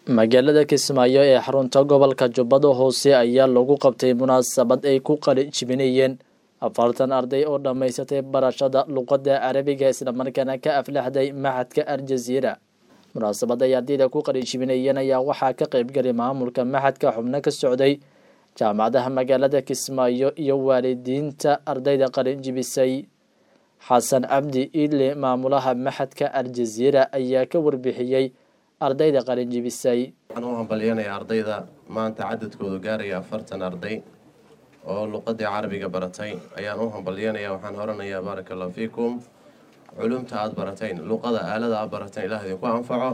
magaalada kismaayo ee xarunta gobolka jubbada hoose ayaa lagu qabtay munaasabad ay ku qali jibinayeen afartan arday oo dhammaysatay barashada luqadda carabiga islamarkaana ka aflaxday maxadka aljaziira munaasabad ay ardayda ku qali jibinayeen ayaa waxaa ka qeybgalay maamulka maxadka xubno ka socday jaamacadaha magaalada kismaayo iyo waalidiinta ardayda qalin jibisay xasan cabdi iidle maamulaha maxadka aljaziira ayaa ka warbixiyey ardayda qalin jibisay waxaan u hambalyanayaa ardayda maanta cadadkoodu gaaraya afartan arday oo luqadii carabiga baratay ayaan u hambalyanaya waxaan horanayaa baaraka allahu fiikum culumta aada baratayn luqada aalada aad barateen ilaah idinku anfaco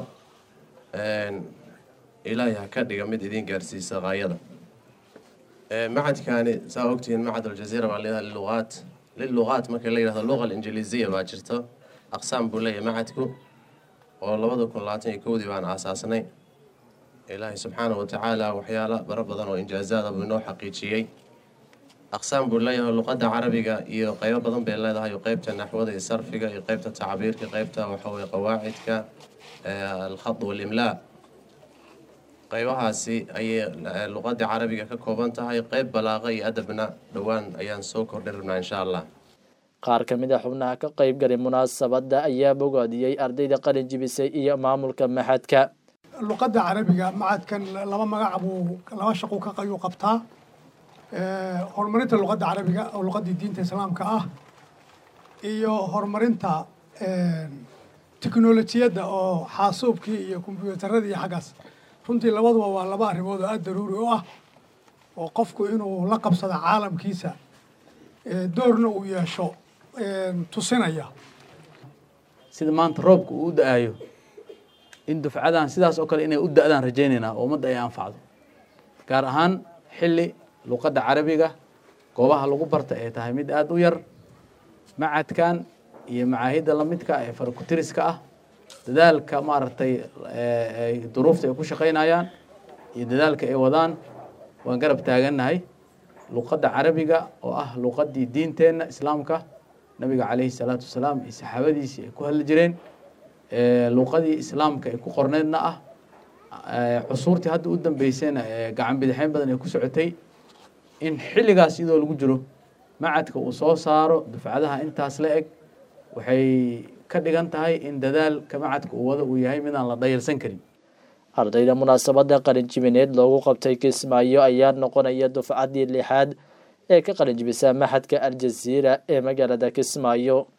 ilaahay ha ka dhiga mid idiin gaarsiisa qaayada macadkaani saa ogtihiin macad aljaziira baa leedahay liluqaat liluqaat marka la yihahdo luqa alinjiliisiya baa jirto aqsaam buu leeyahay macadku oo labada kun labaatan iyo kowdii baan aasaasnay ilaahay subxaana wa tacaala waxyaalo baro badan oo injaazaada buu inoo xaqiijiyey aqsaam buu leeyahay luqadda carabiga iyo qeybo badan bay leedahay qeybta naxwada iyo sarfiga iyo qeybta tacbiirka qeybta waxaweye qawaacidka alkhad walimlaa qeybahaasi ayay luqadda carabiga ka kooban tahay qeyb balaaqa iyo adabna dhowaan ayaan soo kordhin rabnaa insha allah qaar ka mid a xubnaha ka qeyb galay munaasabadda ayaa bogaadiyey ardayda qalin jibisay iyo maamulka maxadka luqadda carabiga macadkan laba magac buu laba shaqu ka ayuu qabtaa horumarinta luqadda carabiga oo luqaddii diinta islaamka ah iyo horumarinta teknolojiyadda oo xaasuubkii iyo kombyuutaradii iyo xaggaas runtii labaduba waa laba arrimood oo aada daruuri u ah oo qofku inuu la qabsado caalamkiisa doorna uu yeesho tusinaya sida maanta roobka uu u da-aayo in dufcadan sidaas oo kale inay u da-daan rajaynaynaa oo ummadda ay anfacdo gaar ahaan xilli luqadda carabiga goobaha lagu barta ay tahay mid aada u yar macadkan iyo macaahidda lamidka ee farakutiriska ah dadaalka maaragtay duruufta ay ku shaqaynayaan iyo dadaalka ay wadaan waan garab taagannahay luqadda carabiga oo ah luqaddii diinteenna islaamka nabiga caleyhi salaatu wasalaam iyo saxaabadiisii ay ku hadli jireen luqadii islaamka ay ku qorneydna ah cusuurtii hadda u dambeysayna gacan bidixeyn badan ay ku socotay in xilligaas iyadoo lagu jiro macadka uu soo saaro dufcadaha intaas la eg waxay ka dhigan tahay in dadaalka macadka uu wado uu yahay midaan la dhayalsan karin ardayda munaasabadda qalin jibineed loogu qabtay kismaayo ayaa noqonaya dufcaddii lixaad ee ka qalin jibisa maxadka aljaziira ee magaalada kismaayo